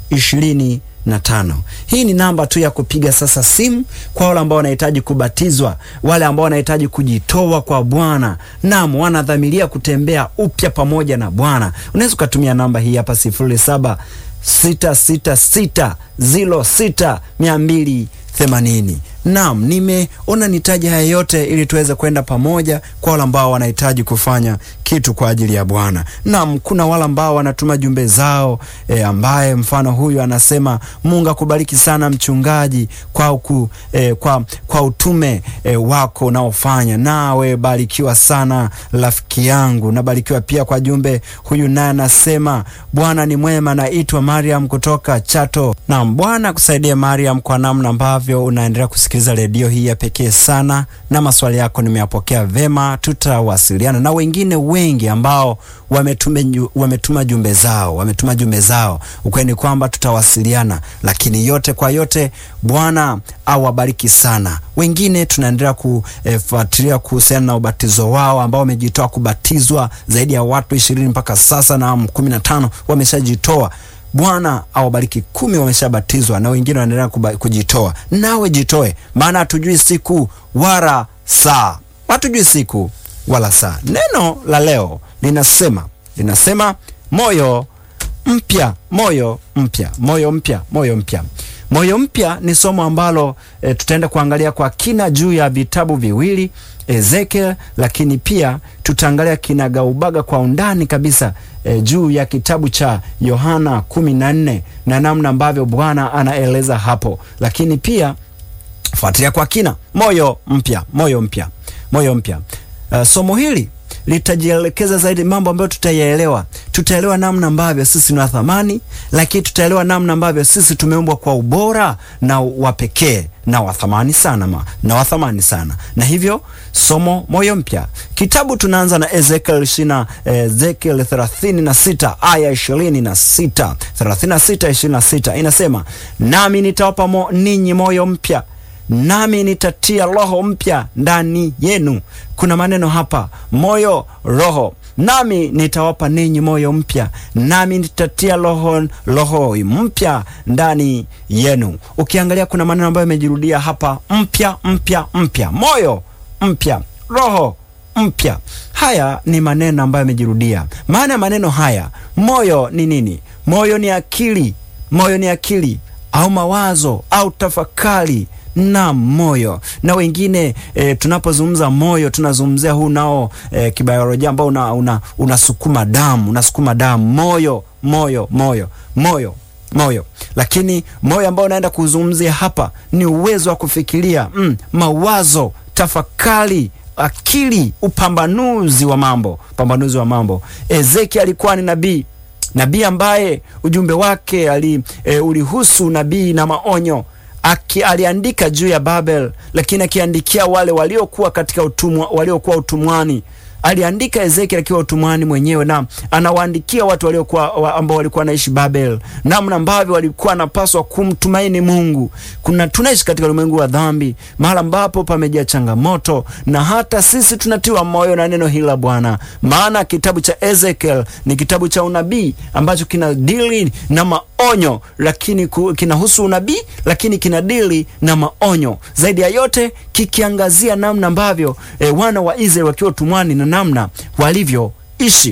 ishirini na tano. Hii ni namba tu ya kupiga sasa simu kwa wale ambao wanahitaji kubatizwa, wale ambao wanahitaji kujitoa kwa Bwana, naam, wanadhamiria kutembea upya pamoja na Bwana. Unaweza ukatumia namba hii hapa sifuri saba sita sita sita ziro sita mia mbili themanini. Naam, nimeona nitaje haya yote ili tuweze kwenda pamoja kwa wale ambao wanahitaji kufanya kitu kwa ajili ya Bwana. Naam, kuna wale ambao wanatuma jumbe zao e, ambaye mfano huyu anasema Mungu akubariki sana mchungaji kwa, uku, e, kwa, kwa utume e, wako unaofanya. Nawe barikiwa sana rafiki yangu. Nabarikiwa pia kwa jumbe huyu, naye anasema Bwana ni mwema. Naitwa Mariam kutoka Chato. Naam, Bwana akusaidie Mariam kwa namna ambavyo unaendelea kusikiliza redio hii ya pekee sana, na maswali yako nimeyapokea vema. Tutawasiliana na wengine wengi ambao wametuma, wametuma jumbe zao wametuma jumbe zao. Ukweli ni kwamba tutawasiliana, lakini yote kwa yote, Bwana awabariki sana. Wengine tunaendelea kufuatilia eh, kuhusiana na ubatizo wao ambao wamejitoa kubatizwa, zaidi ya watu ishirini mpaka sasa na kumi na tano wameshajitoa. Bwana awabariki. Kumi wameshabatizwa na wengine wanaendelea kujitoa. Nawe jitoe, maana hatujui siku wala saa, hatujui siku wala saa. Neno la leo linasema linasema moyo mpya, moyo mpya, moyo mpya, moyo mpya. Moyo mpya ni somo ambalo e, tutaenda kuangalia kwa kina juu ya vitabu viwili Ezekiel, lakini pia tutaangalia kinagaubaga kwa undani kabisa e, juu ya kitabu cha Yohana kumi na nne na namna ambavyo Bwana anaeleza hapo, lakini pia fuatilia kwa kina moyo mpya, moyo mpya, moyo mpya. Uh, somo hili litajielekeza zaidi mambo ambayo tutayaelewa. Tutaelewa namna ambavyo sisi ni wa thamani, lakini tutaelewa namna ambavyo sisi tumeumbwa kwa ubora na wa pekee na wa thamani sana ma, na wa thamani sana. Na hivyo somo moyo mpya, kitabu tunaanza na Ezekiel ishina Ezekiel 36 aya 26, 36 26 inasema, nami nitawapa mo, ninyi moyo mpya nami nitatia roho mpya ndani yenu. Kuna maneno hapa, moyo, roho. Nami nitawapa ninyi moyo mpya, nami nitatia roho roho mpya ndani yenu. Ukiangalia kuna maneno ambayo yamejirudia hapa, mpya, mpya, mpya, moyo mpya, roho mpya. Haya ni maneno ambayo yamejirudia. Maana ya maneno haya, moyo ni nini? Moyo ni akili, moyo ni akili au mawazo au tafakari na moyo na wengine e, tunapozungumza moyo tunazungumzia huu nao e, kibiolojia ambao unasukuma una, una damu unasukuma damu moyo moyo moyo moyo moyo. Lakini moyo ambao unaenda kuzungumzia hapa ni uwezo wa kufikiria mm, mawazo, tafakari, akili, upambanuzi wa mambo, upambanuzi wa mambo. Ezekiel alikuwa ni nabii nabii ambaye ujumbe wake ali, e, ulihusu nabii na maonyo Aki, aliandika juu ya Babel, lakini akiandikia wale waliokuwa katika utumwa, waliokuwa utumwani. Aliandika Ezekiel akiwa utumwani mwenyewe, na anawaandikia watu waliokuwa ambao walikuwa wanaishi Babel, namna ambavyo walikuwa wanapaswa kumtumaini Mungu. Kuna tunaishi katika ulimwengu wa dhambi, mahali ambapo pamejaa changamoto, na hata sisi tunatiwa moyo na neno hili la Bwana, maana kitabu cha Ezekiel ni kitabu cha unabii ambacho kinadili na maonyo, lakini kinahusu unabii, lakini kinadili na maonyo zaidi ya yote, kikiangazia namna ambavyo e, wana wa Israeli wakiwa utumwani na namna walivyoishi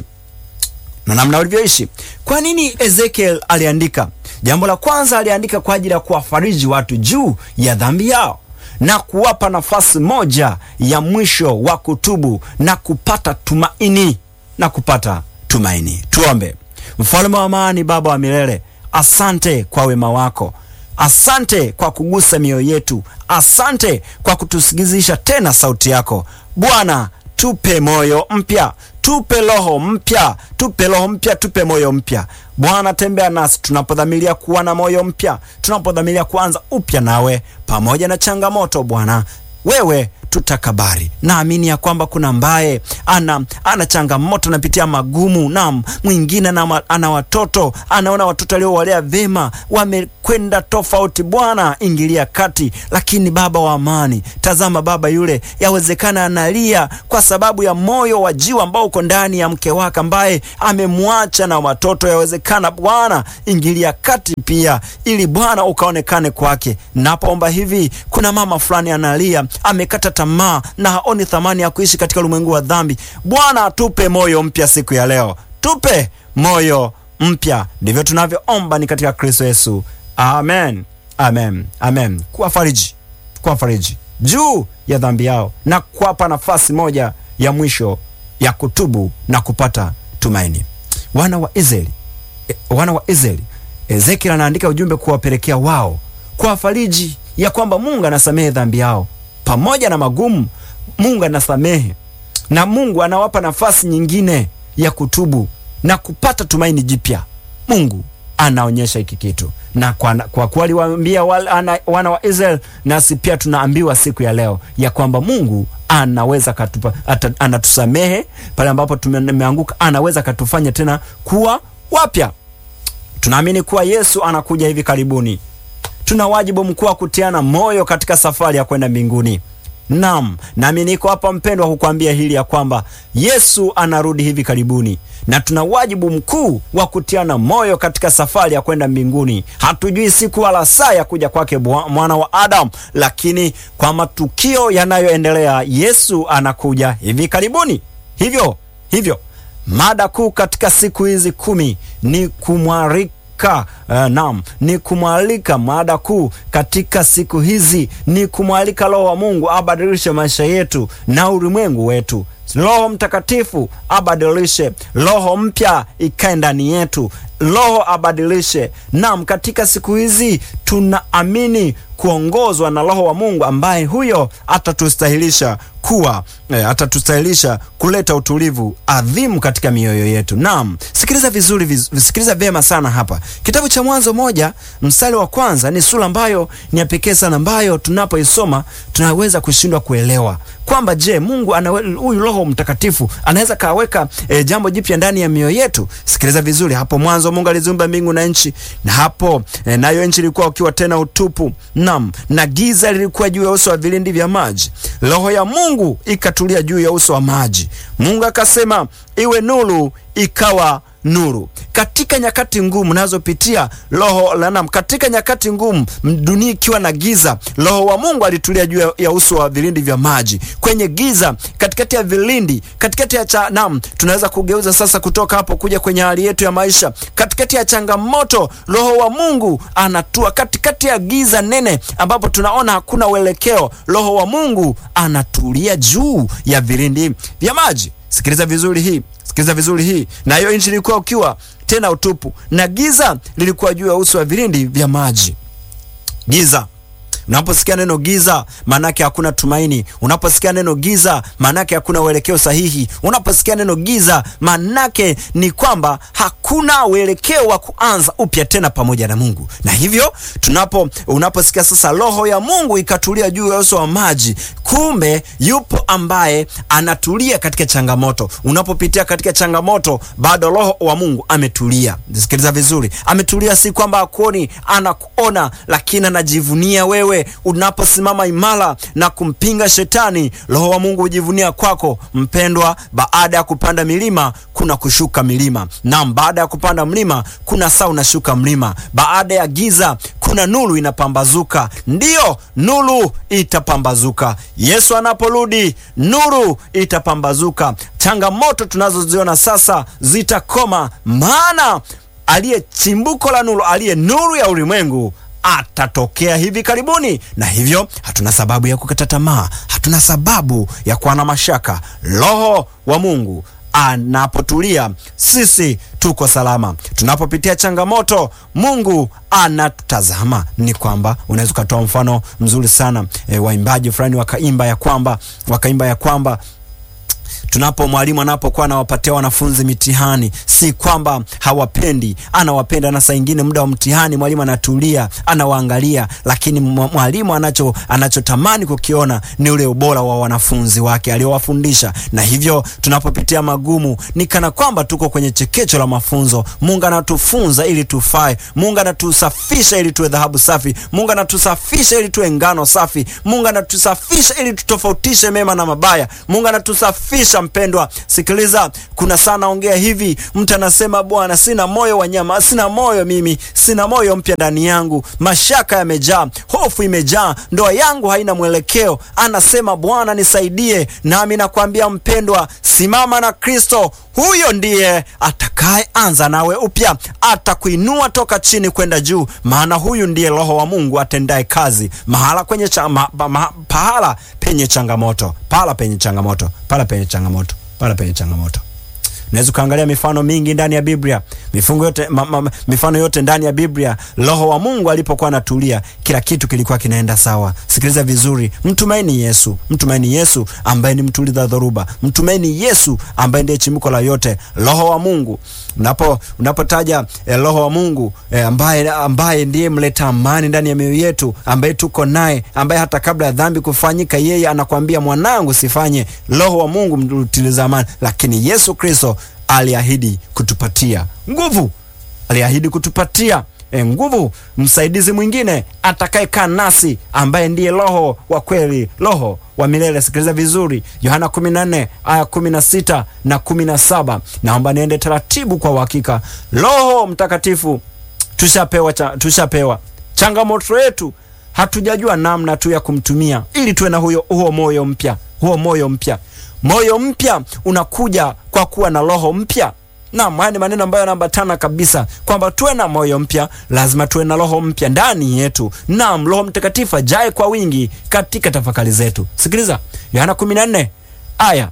na namna walivyoishi. Kwa nini Ezekiel aliandika? Jambo la kwanza, aliandika kwa ajili ya kuwafariji watu juu ya dhambi yao na kuwapa nafasi moja ya mwisho wa kutubu na kupata tumaini na kupata tumaini. Tuombe. Mfalme wa amani, Baba wa milele, asante kwa wema wako, asante kwa kugusa mioyo yetu, asante kwa kutusikizisha tena sauti yako Bwana. Tupe moyo mpya, tupe roho mpya, tupe roho mpya, tupe moyo mpya Bwana. Tembea nasi tunapodhamiria kuwa na moyo mpya, tunapodhamiria kuanza upya nawe, pamoja na changamoto Bwana, wewe tutakabari. Naamini ya kwamba kuna ambaye ana, ana changamoto, anapitia magumu, na mwingine ana, ana watoto, anaona watoto aliowalea vema wamekwenda tofauti. Bwana ingilia kati. Lakini Baba wa amani, tazama baba yule, yawezekana analia kwa sababu ya moyo wa jiwa ambao uko ndani ya mke wake ambaye amemwacha na watoto. Yawezekana Bwana ingilia kati pia, ili Bwana ukaonekane kwake. Napoomba hivi, kuna mama fulani analia, amekata tamaa na haoni thamani ya kuishi katika ulimwengu wa dhambi. Bwana tupe moyo mpya siku ya leo, tupe moyo mpya. Ndivyo tunavyoomba ni katika Kristo Yesu, amen, amen, amen. Kuwafariji, kuwafariji juu ya dhambi yao na kuwapa nafasi moja ya mwisho ya kutubu na kupata tumaini. Wana wa Israeli, e, wana wa Israeli, Ezekiel anaandika ujumbe kuwapelekea wao, kuwafariji ya kwamba Mungu anasamehe dhambi yao pamoja na magumu. Mungu anasamehe na Mungu anawapa nafasi nyingine ya kutubu na kupata tumaini jipya. Mungu anaonyesha hiki kitu na kwa, kwa kuwa aliwaambia wana wa Israel, nasi pia tunaambiwa siku ya leo ya kwamba Mungu anaweza katupa, ata, anatusamehe pale ambapo tumeanguka, anaweza katufanya tena kuwa wapya. Tunaamini kuwa Yesu anakuja hivi karibuni. Tuna wajibu mkuu wa kutiana moyo katika safari ya kwenda mbinguni. Naam, nami niko hapa mpendwa, kukwambia hili ya kwamba Yesu anarudi hivi karibuni, na tuna wajibu mkuu wa kutiana moyo katika safari ya kwenda mbinguni. Hatujui siku wala saa ya kuja kwake mwana wa Adamu, lakini kwa matukio yanayoendelea, Yesu anakuja hivi karibuni. Hivyo hivyo, mada kuu katika siku hizi kumi ni kumwarika Uh, naam, ni kumwalika. Mada kuu katika siku hizi ni kumwalika Roho wa Mungu abadilishe maisha yetu na ulimwengu wetu. Roho Mtakatifu abadilishe, roho mpya ikae ndani yetu, Roho abadilishe. Naam, katika siku hizi tunaamini kuongozwa na Roho wa Mungu ambaye huyo atatustahilisha kuwa eh, atatustahilisha kuleta utulivu adhimu katika mioyo yetu. Naam, sikiliza vizuri, viz, sikiliza vyema sana hapa. Kitabu cha Mwanzo moja mstari wa kwanza ni sura ambayo ni ya pekee sana, ambayo tunapoisoma tunaweza kushindwa kuelewa kwamba je, Mungu huyu Roho Mtakatifu anaweza kaweka eh, jambo jipya ndani ya mioyo yetu. Sikiliza vizuri hapo. Mwanzo Mungu aliziumba mbingu na nchi, na hapo eh, nayo nchi ilikuwa ukiwa tena utupu, naam, na giza lilikuwa juu ya uso wa vilindi vya maji. Roho ya Mungu ikatulia juu ya uso wa maji. Mungu akasema iwe nuru, ikawa nuru. Katika nyakati ngumu nazopitia roho lanam, katika nyakati ngumu, dunia ikiwa na giza, roho wa Mungu alitulia juu ya uso wa vilindi vya maji. Kwenye giza, katikati ya vilindi, katikati ya cha, nam, tunaweza kugeuza sasa kutoka hapo kuja kwenye hali yetu ya maisha. Katikati ya changamoto, roho wa Mungu anatua. Katikati ya giza nene ambapo tunaona hakuna uelekeo, roho wa Mungu anatulia juu ya vilindi vya maji. Sikiliza vizuri hii Sikiliza vizuri hii. Na hiyo nchi ilikuwa ukiwa tena utupu, na giza lilikuwa juu ya uso wa vilindi vya maji. Giza. Unaposikia neno giza, maanake hakuna tumaini. Unaposikia neno giza, maanake hakuna uelekeo sahihi. Unaposikia neno giza, maanake ni kwamba hakuna uelekeo wa kuanza upya tena pamoja na Mungu. Na hivyo tunapo, unaposikia sasa roho ya Mungu ikatulia juu ya uso wa maji, kumbe yupo ambaye anatulia katika changamoto. Unapopitia katika changamoto, bado roho wa Mungu ametulia. Sikiliza vizuri, ametulia, si kwamba hakuoni, anakuona, lakini anajivunia wewe unaposimama imara na kumpinga shetani, roho wa Mungu hujivunia kwako. Mpendwa, baada ya kupanda milima kuna kushuka milima. Naam, baada ya kupanda mlima kuna saa unashuka mlima. Baada ya giza kuna nuru inapambazuka. Ndiyo, nuru itapambazuka. Yesu anaporudi, nuru itapambazuka. Changamoto tunazoziona sasa zitakoma, maana aliye chimbuko la nuru, aliye nuru ya ulimwengu atatokea hivi karibuni, na hivyo hatuna sababu ya kukata tamaa, hatuna sababu ya kuwa na mashaka. Roho wa Mungu anapotulia, sisi tuko salama. Tunapopitia changamoto, Mungu anatutazama. Ni kwamba unaweza ukatoa mfano mzuri sana e, waimbaji fulani wakaimba ya kwamba wakaimba ya kwamba tunapo mwalimu anapokuwa anawapatia wanafunzi mitihani, si kwamba hawapendi, anawapenda. Na saa ingine muda wa mtihani mwalimu anatulia, anawaangalia, lakini mwalimu anacho anachotamani kukiona ni ule ubora wa wanafunzi wake aliowafundisha. Na hivyo tunapopitia magumu, ni kana kwamba tuko kwenye chekecho la mafunzo. Mungu anatufunza ili tufae. Mungu anatusafisha ili tuwe dhahabu safi. Mungu anatusafisha ili tuwe ngano safi. Mungu anatusafisha ili tutofautishe mema na mabaya. Mungu anatusafisha Mpendwa, sikiliza, kuna sana ongea hivi, mtu anasema Bwana, sina moyo wa nyama, sina moyo mimi, sina moyo mpya ndani yangu, mashaka yamejaa, hofu imejaa, ndoa yangu haina mwelekeo. Anasema Bwana nisaidie. Nami nakwambia mpendwa, simama na Kristo. Huyo ndiye atakaye anza nawe upya, atakuinua toka chini kwenda juu, maana huyu ndiye Roho wa Mungu atendaye kazi mahala kwenye cha, ma, ma, pahala penye changamoto, pahala penye changamoto, pahala penye changamoto, pahala penye changamoto. Unaweza ukaangalia mifano mingi ndani ya Biblia, mifungo yote, ma, ma, mifano yote ndani ya Biblia. Roho wa Mungu alipokuwa anatulia, kila kitu kilikuwa kinaenda sawa. Sikiliza vizuri, mtumaini Yesu, mtumaini Yesu ambaye ni mtuliza dhoruba, mtumaini Yesu ambaye ndiye chimbuko la yote. Roho wa Mungu unapo unapotaja eh, Roho wa Mungu eh, ambaye, ambaye ndiye mleta amani ndani ya mioyo yetu, ambaye tuko naye, ambaye hata kabla ya dhambi kufanyika, yeye anakwambia mwanangu, sifanye. Roho wa Mungu mtiliza amani, lakini Yesu Kristo aliahidi kutupatia nguvu, aliahidi kutupatia e, nguvu, msaidizi mwingine atakayekaa nasi ambaye ndiye Roho wa kweli, Roho wa milele. Sikiliza vizuri, Yohana 14 aya 16 na 17. Naomba niende taratibu kwa uhakika. Roho Mtakatifu tushapewa, cha, tushapewa. Changamoto yetu hatujajua namna tu ya kumtumia ili tuwe na huyo huo moyo mpya, huo moyo mpya moyo mpya unakuja kwa kuwa na roho mpya. Naam, haya ni maneno ambayo yanaambatana kabisa, kwamba tuwe na moyo mpya, lazima tuwe na roho mpya ndani yetu. Naam, Roho Mtakatifu ajae kwa wingi katika tafakari zetu. Sikiliza Yohana 14 aya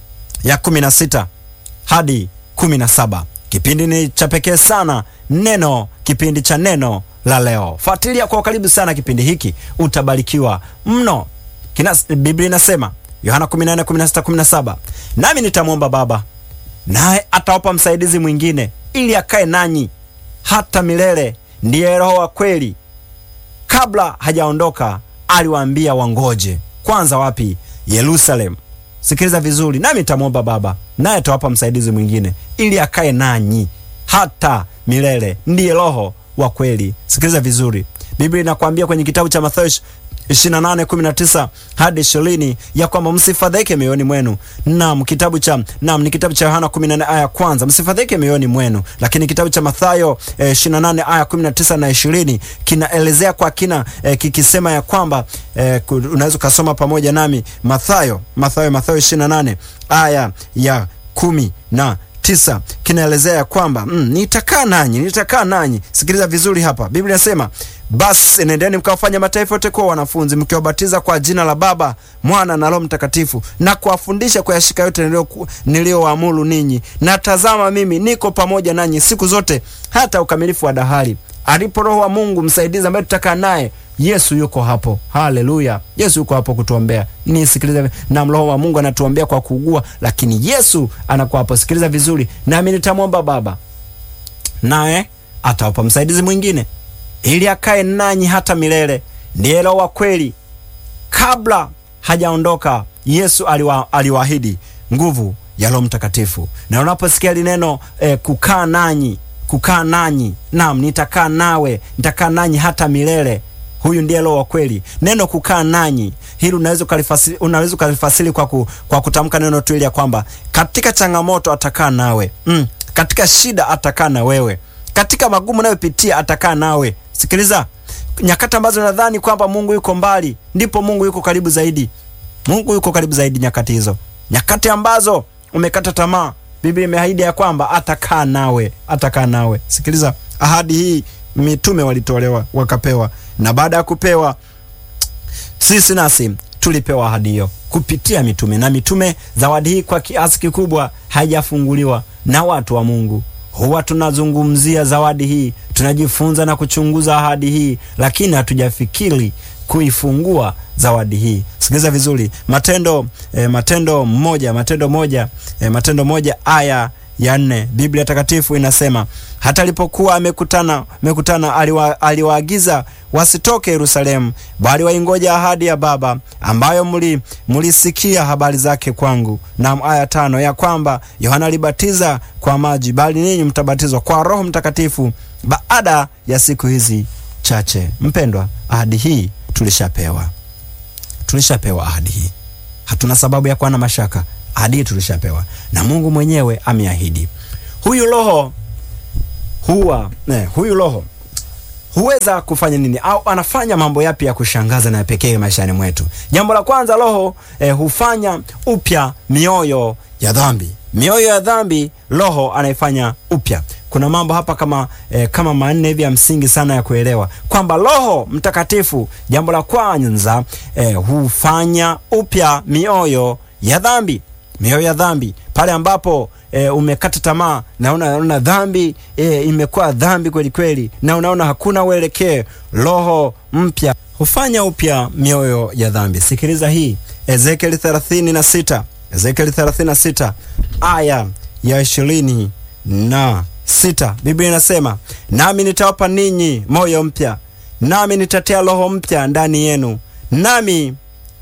ya 16 hadi 17. Kipindi ni cha pekee sana, neno, kipindi cha neno la leo. Fuatilia kwa karibu sana kipindi hiki, utabarikiwa mno. Biblia inasema Yohana 14, 16, 17, nami nitamwomba Baba naye atawapa msaidizi mwingine ili akae nanyi hata milele, ndiye Roho wa kweli. Kabla hajaondoka aliwaambia wangoje kwanza. Wapi? Yerusalemu. Sikiliza vizuri, nami nitamwomba Baba naye atawapa msaidizi mwingine ili akae nanyi hata milele, ndiye Roho wa kweli. Sikiliza vizuri, Biblia inakwambia kwenye kitabu cha Mathayo 28:19 hadi 20 ya kwamba msifadhaike mioyoni mwenu. Naam, kitabu cha naam ni kitabu cha Yohana 14 aya kwanza, msifadhaike mioyoni mwenu. Lakini kitabu cha Mathayo eh, 28 aya 19 na 20 kinaelezea kwa kina eh, kikisema ya kwamba eh, unaweza ukasoma pamoja nami Mathayo Mathayo Mathayo 28 aya ya kumi na tisa kinaelezea ya kwamba mm, nitakaa nanyi nitakaa nanyi. Sikiliza vizuri hapa, Biblia inasema basi nendeni mkawafanya mataifa yote kuwa wanafunzi, mkiwabatiza kwa jina la Baba, Mwana na Roho Mtakatifu, na kuwafundisha kuyashika yote niliyowaamuru ninyi, na tazama, mimi niko pamoja nanyi siku zote hata ukamilifu wa dahari. Alipo Roho wa Mungu msaidizi ambaye tutakaa naye, Yesu yuko hapo. Haleluya! Yesu yuko hapo kutuombea. Nisikilize, na Roho wa Mungu anatuombea kwa kuugua, lakini Yesu anakuwa hapo. Sikiliza vizuri, nami nitamwomba Baba naye atawapa msaidizi mwingine ili akae nanyi hata milele, ndiye Roho wa kweli. Kabla hajaondoka Yesu aliwa, aliwaahidi nguvu ya Roho Mtakatifu. Na unaposikia lineno eh, kukaa nanyi, kukaa nanyi, naam, nitakaa nawe, nitakaa nanyi hata milele. Huyu ndiye Roho wa kweli. Neno kukaa nanyi hili unaweza ukalifasiri, unaweza ukalifasiri kwa, ku, kwa kutamka neno tu ili ya kwamba katika changamoto atakaa nawe mm, katika shida atakaa na wewe, katika magumu unayopitia atakaa nawe. Sikiliza, nyakati ambazo nadhani kwamba Mungu yuko mbali, ndipo Mungu yuko karibu zaidi. Mungu yuko karibu zaidi nyakati hizo, nyakati ambazo umekata tamaa, Biblia imeahidi ya kwamba atakaa nawe, atakaa nawe. Sikiliza, ahadi hii mitume walitolewa wakapewa, na baada ya kupewa sisi nasi tulipewa ahadi hiyo kupitia mitume, na mitume, zawadi hii kwa kiasi kikubwa haijafunguliwa na watu wa Mungu. Huwa tunazungumzia zawadi hii, tunajifunza na kuchunguza ahadi hii, lakini hatujafikiri kuifungua zawadi hii. Sikiliza vizuri, Matendo eh, Matendo moja Matendo moja eh, Matendo moja aya ya nne Biblia Takatifu inasema hata alipokuwa amekutana amekutana aliwa, aliwaagiza wasitoke Yerusalemu, bali waingoja ahadi ya Baba ambayo mli mlisikia habari zake kwangu. Na aya tano ya kwamba Yohana alibatiza kwa maji, bali ninyi mtabatizwa kwa Roho Mtakatifu baada ya siku hizi chache. Mpendwa, ahadi hii tulishapewa, tulishapewa ahadi hii, hatuna sababu ya kuwa na mashaka. Ahadi hii tulishapewa na Mungu mwenyewe ameahidi. Huyu Roho huwa ne, huyu Roho huweza kufanya nini au anafanya mambo yapi ya kushangaza na ya pekee maishani mwetu? Jambo la kwanza, Roho eh, hufanya upya mioyo ya dhambi. Mioyo ya dhambi Roho anaifanya upya. Kuna mambo hapa kama eh, kama manne hivi ya msingi sana ya kuelewa kwamba Roho Mtakatifu, jambo la kwanza eh, hufanya upya mioyo ya dhambi mioyo ya dhambi pale ambapo e, umekata tamaa na unaona dhambi e, imekuwa dhambi kweli kweli, na unaona hakuna uelekeo, Roho mpya hufanya upya mioyo ya dhambi. Sikiliza hii Ezekieli 36 Ezekieli 36 aya ya ishirini na sita Biblia inasema nami nitawapa ninyi moyo mpya, nami nitatia roho mpya ndani yenu, nami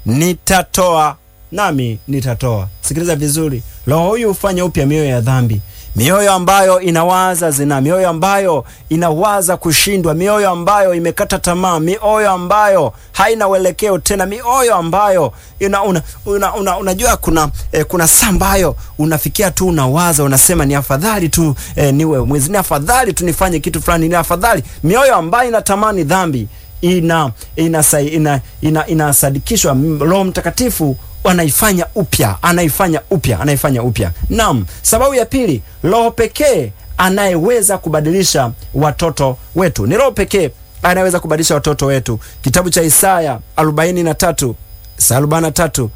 nitatoa nami nitatoa. Sikiliza vizuri, roho huyu hufanya upya mioyo ya dhambi, mioyo ambayo inawaza zina, mioyo ambayo inawaza kushindwa, mioyo ambayo imekata tamaa, mioyo ambayo haina uelekeo tena, mioyo ambayo ina, una, una, una, unajua kuna eh, kuna saa ambayo unafikia tu unawaza unasema ni afadhali tu eh, niwe mwizi, ni afadhali tu nifanye kitu fulani, ni afadhali. Mioyo ambayo inatamani dhambi ina inasadikishwa ina, ina, ina Roho Mtakatifu anaifanya upya, anaifanya upya, anaifanya upya. Naam, sababu ya pili, Roho pekee anayeweza kubadilisha watoto wetu. Ni Roho pekee anayeweza kubadilisha watoto wetu. Kitabu cha Isaya 43 Isaya 43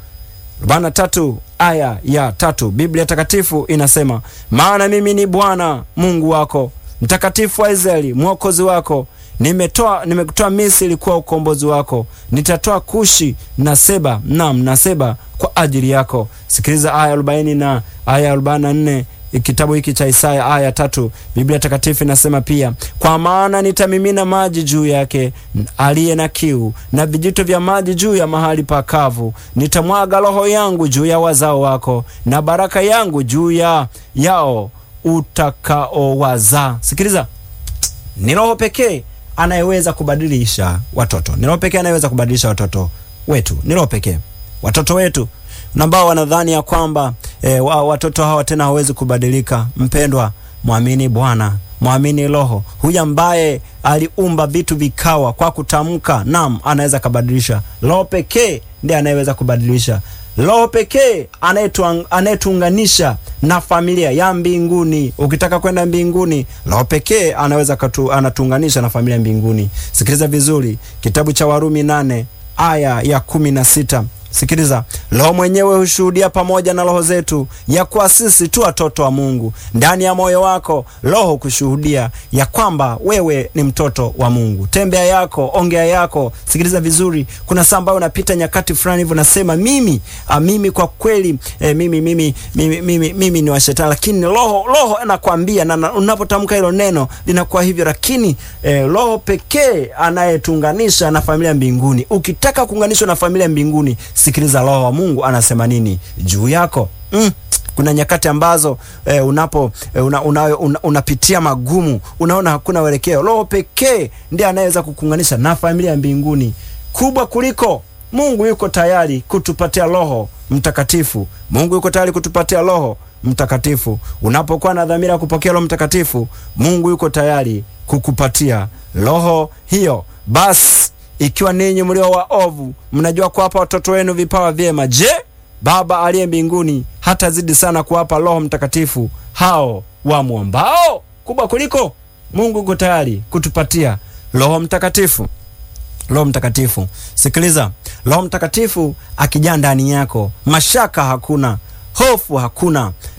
43 aya ya tatu, Biblia Takatifu inasema, maana mimi ni Bwana Mungu wako mtakatifu wa Israeli, mwokozi wako nimetoa nimekutoa Misri kuwa ukombozi wako, nitatoa Kushi na Seba, nam na Seba kwa ajili yako. Sikiliza aya arobaini na aya arobaini na nne kitabu hiki cha Isaya aya tatu. Biblia Takatifu inasema pia, kwa maana nitamimina maji juu yake aliye na kiu, na vijito vya maji juu ya mahali pakavu. Nitamwaga roho yangu juu ya wazao wako, na baraka yangu juu ya yao utakaowazaa. Sikiliza, ni roho pekee anayeweza kubadilisha watoto. Ni roho pekee anayeweza kubadilisha watoto wetu. Ni roho pekee. Watoto wetu ambao wanadhani ya kwamba e, watoto hawa tena hawezi kubadilika. Mpendwa, mwamini Bwana, mwamini Roho huyu ambaye aliumba vitu vikawa kwa kutamka. Naam, anaweza kabadilisha. Roho pekee ndiye anayeweza kubadilisha. Roho pekee anayetuunganisha na familia ya mbinguni. Ukitaka kwenda mbinguni, Roho pekee anaweza katu, anatuunganisha na familia mbinguni. Sikiliza vizuri, kitabu cha Warumi nane aya ya kumi na sita. Sikiliza, Roho mwenyewe hushuhudia pamoja na roho zetu ya kuwa sisi tu watoto wa Mungu. Ndani ya moyo wako Roho kushuhudia ya kwamba wewe ni mtoto wa Mungu. Tembea yako, ongea yako. Sikiliza vizuri, kuna saa ambayo unapita nyakati fulani hivyo nasema mimi a, mimi kwa kweli e, mimi, mimi, mimi, mimi, mimi ni wa shetani, lakini Roho Roho anakwambia na unapotamka hilo neno linakuwa hivyo, lakini e, Roho pekee anayetuunganisha na familia mbinguni. Ukitaka kuunganishwa na familia mbinguni Sikiliza Roho wa Mungu anasema nini juu yako. Mm. Kuna nyakati ambazo eh, unapo eh, una, una, una, unapitia magumu, unaona hakuna uelekeo. Roho pekee ndiye anayeweza kukuunganisha na familia ya mbinguni kubwa kuliko. Mungu yuko tayari kutupatia Roho Mtakatifu. Mungu yuko tayari kutupatia Roho Mtakatifu. Unapokuwa na dhamira ya kupokea Roho Mtakatifu, Mungu yuko tayari kukupatia roho hiyo. Basi ikiwa ninyi mlio waovu mnajua kuwapa watoto wenu vipawa vyema, je, Baba aliye mbinguni hatazidi sana kuwapa Roho Mtakatifu hao wamwombao? Kubwa kuliko. Mungu yuko tayari kutupatia Roho Mtakatifu. Roho Mtakatifu, sikiliza, Roho Mtakatifu akijaa ndani yako, mashaka hakuna, hofu hakuna,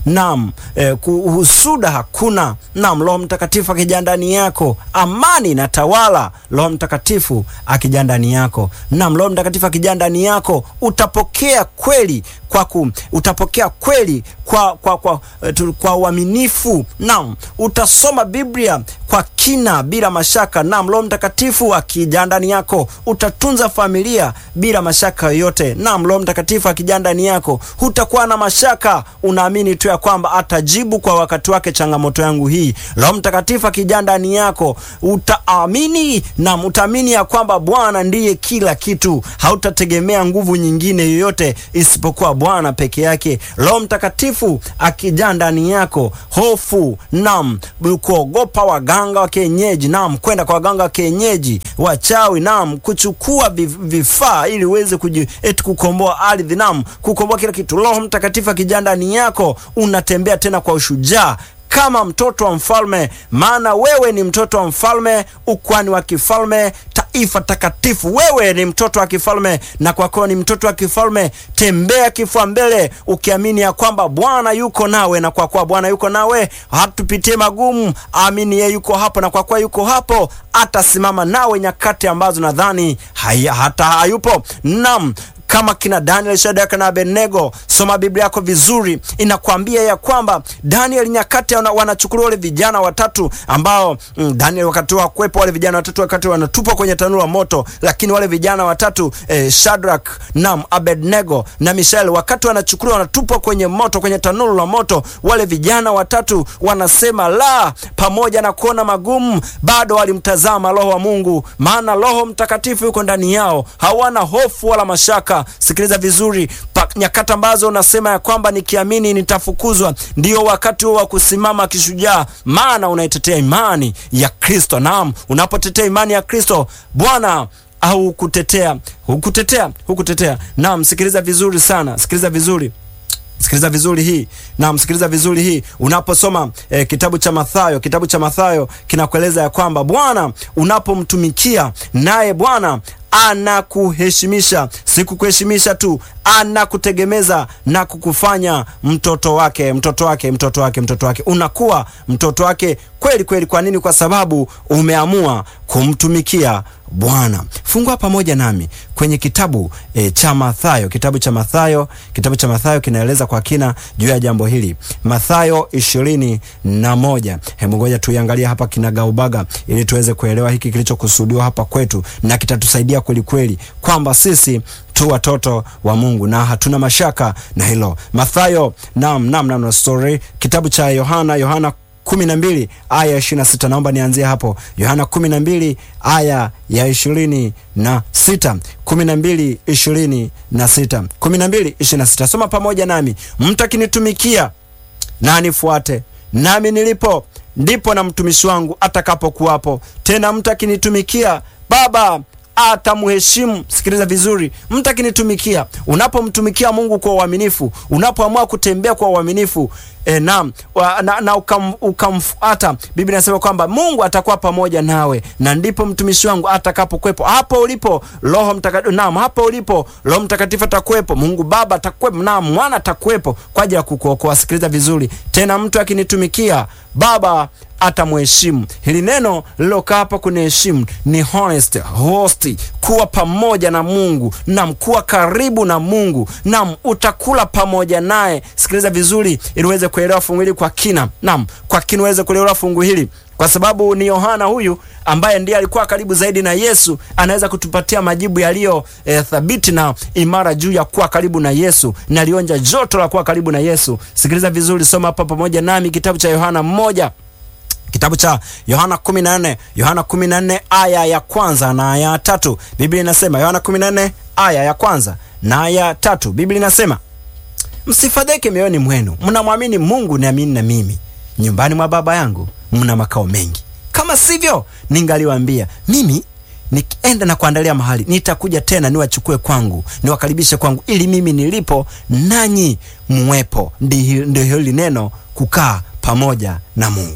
naam, eh, husuda hakuna, naam, Roho Mtakatifu akija ndani yako, amani inatawala. Roho Mtakatifu akija ndani yako, naam, Roho Mtakatifu akija ndani yako, utapokea kweli kwa ku, utapokea kweli kwa kwa kwa uh, kwa uaminifu. Naam, utasoma Biblia kwa kina bila mashaka. Naam, Roho Mtakatifu akija ndani yako, utatunza familia bila mashaka yoyote. Naam, Roho Mtakatifu akija ndani yako, hutakuwa na mashaka, unaamini tu ya kwamba atajibu kwa wakati wake changamoto yangu hii. Roho Mtakatifu akija ndani yako, utaamini naam, utaamini ya kwamba Bwana ndiye kila kitu, hautategemea nguvu nyingine yoyote isipokuwa Bwana peke yake. Roho Mtakatifu akijaa ndani yako, hofu nam, kuogopa waganga wa kienyeji nam, kwenda kwa waganga wa kienyeji, wachawi nam, kuchukua vifaa ili uweze kuji eti kukomboa ardhi nam, kukomboa kila kitu. Roho Mtakatifu akijaa ndani yako, unatembea tena kwa ushujaa kama mtoto wa mfalme, maana wewe ni mtoto wa mfalme, ukwani wa kifalme, taifa takatifu. Wewe ni mtoto wa kifalme, na kwa kuwa ni mtoto wa kifalme, tembea kifua mbele, ukiamini ya kwamba Bwana yuko nawe, na kwa kuwa Bwana yuko nawe, hatupitie magumu. Amini yeye yuko hapo, na kwa kuwa yuko hapo, atasimama nawe nyakati ambazo nadhani hata hayupo. Naam, kama kina Daniel, Shadraka na Abednego. Soma Biblia yako vizuri, inakwambia ya kwamba Daniel nyakati wanachukuliwa wale vijana watatu ambao mm, Daniel wakati wa kuwepo wale vijana watatu wakati wanatupwa kwenye tanuru la moto, lakini wale vijana watatu eh, Shadraka nam Abednego na Mishael wakati wanachukuliwa wanatupwa kwenye moto, kwenye tanuru la moto, wale vijana watatu wanasema la, pamoja na kuona magumu bado walimtazama Roho wa Mungu, maana Roho Mtakatifu yuko ndani yao, hawana hofu wala mashaka. Sikiliza vizuri, nyakati ambazo unasema ya kwamba nikiamini nitafukuzwa, ndio wakati huo wa kusimama kishujaa, maana unaitetea imani ya Kristo. Naam, unapotetea imani ya Kristo, Bwana au kutetea hukutetea hukutetea. Naam, sikiliza vizuri sana, sikiliza vizuri sikiliza vizuri hii na msikiliza vizuri hii unaposoma eh, kitabu cha Mathayo. Kitabu cha Mathayo kinakueleza ya kwamba Bwana unapomtumikia naye Bwana anakuheshimisha, si kukuheshimisha tu, anakutegemeza na kukufanya mtoto wake, mtoto wake, mtoto wake, mtoto wake. Unakuwa mtoto wake kweli kweli. Kwa nini? Kwa sababu umeamua kumtumikia Bwana. Fungua pamoja nami kwenye kitabu e, cha Mathayo. Kitabu cha Mathayo, kitabu cha Mathayo kinaeleza kwa kina juu ya jambo hili. Mathayo ishirini na moja. Hebu ngoja tuiangalie hapa kinagaubaga, ili tuweze kuelewa hiki kilichokusudiwa hapa kwetu, na kitatusaidia kweli kweli kwamba sisi tu watoto wa Mungu na hatuna mashaka na hilo. Mathayo nam nam nam, story kitabu cha Yohana Yohana kumi na mbili aya ya ishirini na sita. Naomba nianzie hapo, Yohana kumi na mbili aya ya ishirini na sita kumi na mbili ishirini na sita kumi na mbili ishirini na sita Soma pamoja nami. Mtu akinitumikia na anifuate, nami nilipo ndipo na mtumishi wangu atakapokuwapo. Tena mtu akinitumikia Baba atamuheshimu. Sikiliza vizuri, mtu akinitumikia. Unapomtumikia Mungu kwa uaminifu, unapoamua kutembea kwa uaminifu e, na, na, na ukam, ukamfuata, Biblia inasema kwamba Mungu atakuwa pamoja nawe, na ndipo mtumishi wangu atakapokuwepo. Hapo ulipo Roho Mtakatifu, naam, hapo ulipo Roho Mtakatifu atakuwepo, Mungu Baba atakuwepo, na Mwana atakuwepo kwa ajili ya kukuokoa. Sikiliza vizuri tena, mtu akinitumikia Baba atamheshimu. Hili neno lilokaa hapa kuniheshimu ni honest, hosti, kuwa pamoja na Mungu nam, kuwa karibu na Mungu nam, utakula pamoja naye. Sikiliza vizuri ili uweze kuelewa fungu hili kwa kina, nam, kwa kina uweze kuelewa fungu hili kwa sababu ni Yohana huyu ambaye ndiye alikuwa karibu zaidi na Yesu, anaweza kutupatia majibu yaliyo e, thabiti na imara juu ya kuwa karibu na Yesu, na alionja joto la kuwa karibu na Yesu. Sikiliza vizuri, soma hapa pamoja nami kitabu cha Yohana mmoja kitabu cha Yohana 14 Yohana 14 aya ya kwanza na aya ya tatu. Biblia inasema Yohana 14 aya ya kwanza na aya ya tatu. Biblia inasema msifadhaike mioyoni mwenu, mnamwamini Mungu, niamini na mimi. Nyumbani mwa Baba yangu mna makao mengi, kama sivyo ningaliwaambia. Mimi nikienda na kuandalia mahali, nitakuja tena niwachukue kwangu, niwakaribishe kwangu, ili mimi nilipo nanyi muwepo. Ndio hili neno kukaa pamoja na Mungu.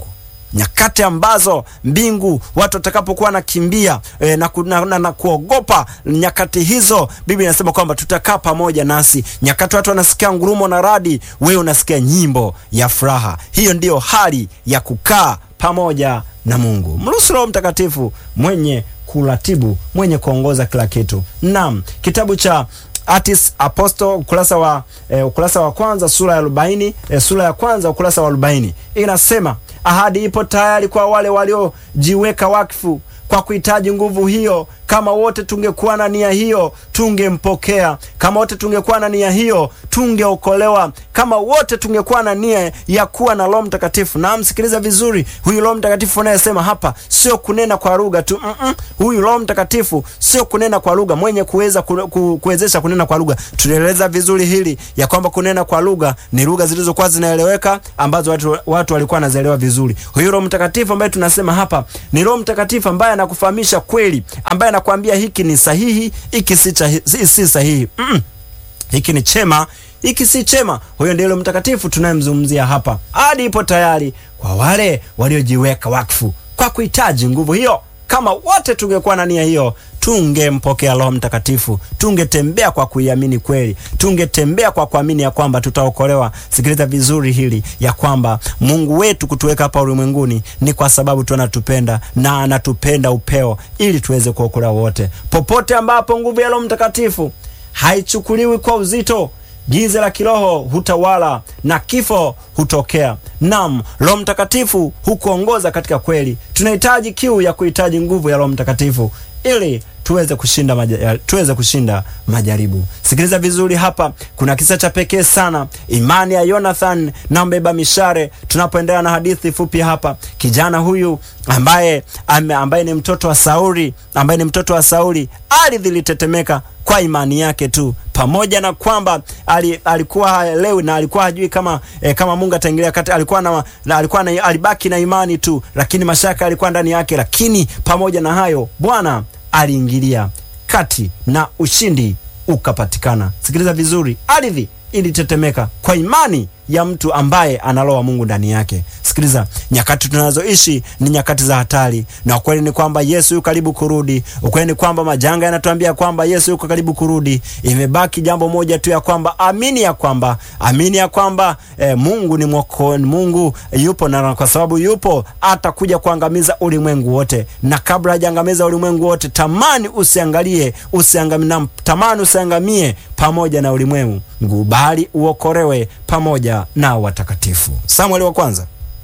nyakati ambazo mbingu watu watakapokuwa nakimbia e, na, ku, na, na, na kuogopa nyakati hizo, Biblia inasema kwamba tutakaa pamoja nasi. Nyakati watu wanasikia ngurumo na radi, wewe unasikia nyimbo ya furaha. Hiyo ndiyo hali ya kukaa pamoja na Mungu. Mruhusu Roho Mtakatifu mwenye kuratibu, mwenye kuongoza kila kitu. Naam, kitabu cha Acts Apostle ukurasa wa eh, ukurasa wa kwanza sura ya arobaini eh, sura ya kwanza ukurasa wa arobaini inasema ahadi ipo tayari kwa wale waliojiweka wakfu kwa kuhitaji nguvu hiyo. Kama wote tungekuwa na nia hiyo, tungempokea. Kama wote tungekuwa na nia hiyo, tungeokolewa. Kama wote tungekuwa na nia ya kuwa na Roho Mtakatifu. Na msikiliza vizuri, huyu Roho Mtakatifu unayesema hapa sio kunena kwa lugha tu mm -mm. Huyu Roho Mtakatifu sio kunena kwa lugha, mwenye kuweza ku, ku, kuwezesha kunena kwa lugha. Tulieleza vizuri hili ya kwamba kunena kwa lugha ni lugha zilizokuwa zinaeleweka, ambazo watu, watu walikuwa wanazielewa vizuri. Huyu Roho Mtakatifu ambaye tunasema hapa ni Roho Mtakatifu ambaye anakufahamisha kweli, ambaye anakuambia hiki ni sahihi, hiki si, si sahihi mm -mm. hiki ni chema hiki si chema. Huyo ndiye Roho Mtakatifu tunayemzungumzia hapa. Hadi ipo tayari kwa wale waliojiweka wakfu kwa kuhitaji nguvu hiyo. Kama wote tungekuwa na nia hiyo, tungempokea Roho Mtakatifu, tungetembea kwa kuiamini kweli, tungetembea kwa kuamini ya kwamba tutaokolewa. Sikiliza vizuri hili ya kwamba Mungu wetu kutuweka hapa ulimwenguni ni kwa sababu tu anatupenda na anatupenda upeo, ili tuweze kuokolewa wote. Popote ambapo nguvu ya Roho Mtakatifu haichukuliwi kwa uzito giza la kiroho hutawala na kifo hutokea. Nam, Roho Mtakatifu hukuongoza katika kweli. Tunahitaji kiu ya kuhitaji nguvu ya Roho Mtakatifu ili tuweze kushinda maja, tuweze kushinda majaribu. Sikiliza vizuri hapa, kuna kisa cha pekee sana, imani ya Jonathan na mbeba mishare. Tunapoendelea na hadithi fupi hapa, kijana huyu ambaye ambaye ni mtoto wa Sauli, ambaye ni mtoto wa Sauli, ardhi ilitetemeka kwa imani yake tu, pamoja na kwamba ali, alikuwa haelewi na alikuwa hajui kama eh, kama Mungu ataingilia kati. Alikuwa na, na alikuwa na, alibaki na imani tu, lakini mashaka alikuwa ndani yake. Lakini pamoja na hayo Bwana aliingilia kati na ushindi ukapatikana. Sikiliza vizuri, ardhi ilitetemeka kwa imani ya mtu ambaye ana roho wa Mungu ndani yake. Sikiliza, nyakati tunazoishi ni nyakati za hatari, na ukweli ni kwamba Yesu yuko karibu kurudi. Ukweli ni kwamba majanga yanatuambia kwamba Yesu yuko karibu kurudi. Imebaki jambo moja tu ya kwamba amini ya kwamba amini ya kwamba eh, Mungu ni mwoko, Mungu yupo, na kwa sababu yupo atakuja kuangamiza ulimwengu wote, na kabla hajaangamiza ulimwengu wote, tamani usiangalie usiangamie, tamani usiangamie pamoja na ulimwengu, bali uokolewe pamoja na watakatifu. Samueli wa kwanza,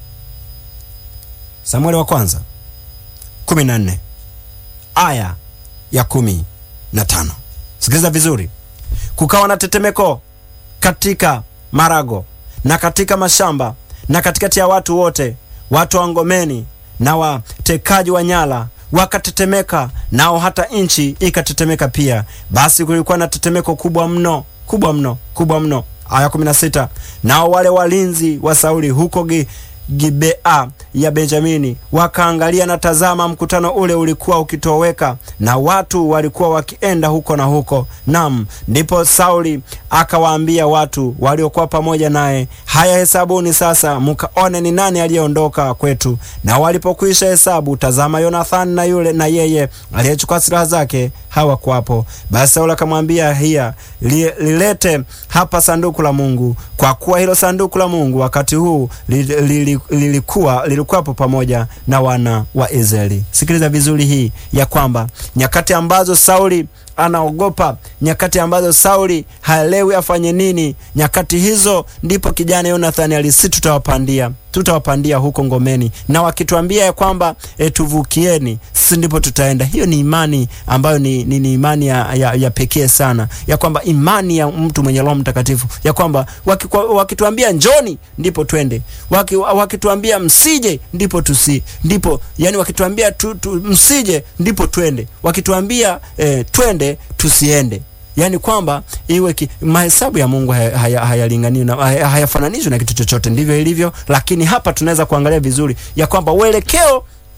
Samueli wa kwanza kumi na nne aya ya kumi na tano. Sikiliza vizuri. Kukawa na tetemeko katika marago na katika mashamba na katikati ya watu wote, watu wa ngomeni na watekaji wa nyara wakatetemeka, nao hata nchi ikatetemeka pia. Basi kulikuwa na tetemeko kubwa mno, kubwa mno, kubwa mno. Aya kumi na sita. Nao wale walinzi wa Sauli huko gi, Gibea ya Benjamini wakaangalia, na tazama, mkutano ule ulikuwa ukitoweka na watu walikuwa wakienda huko na huko. Nam, ndipo Sauli akawaambia watu waliokuwa pamoja naye, haya, hesabuni sasa, mkaone ni nani aliyeondoka kwetu. Na walipokwisha hesabu, tazama, Yonathani na yule na yeye aliyechukua silaha zake hawakuwapo. Basi Sauli akamwambia hiya, li, lilete hapa sanduku la Mungu, kwa kuwa hilo sanduku la Mungu wakati huu li, li, lilikuwa lilikuwapo pamoja na wana wa Israeli. Sikiliza vizuri hii ya kwamba nyakati ambazo Sauli anaogopa, nyakati ambazo Sauli haelewi afanye nini, nyakati hizo ndipo kijana Yonathani alisi, tutawapandia tutawapandia huko ngomeni, na wakituambia ya kwamba e, tuvukieni, sisi ndipo tutaenda. Hiyo ni imani ambayo ni, ni, ni imani ya, ya, ya pekee sana, ya kwamba imani ya mtu mwenye Roho Mtakatifu, ya kwamba wakituambia njoni, ndipo twende, waki, wakituambia msije, ndipo tusi ndipo, yani wakituambia tu, tu, msije, ndipo twende, wakituambia e, twende, tusiende Yaani kwamba iwe ki, mahesabu ya Mungu hayalinganiwi haya haya hayafananishwi na kitu chochote, ndivyo ilivyo. Lakini hapa tunaweza kuangalia vizuri ya kwamba uelekeo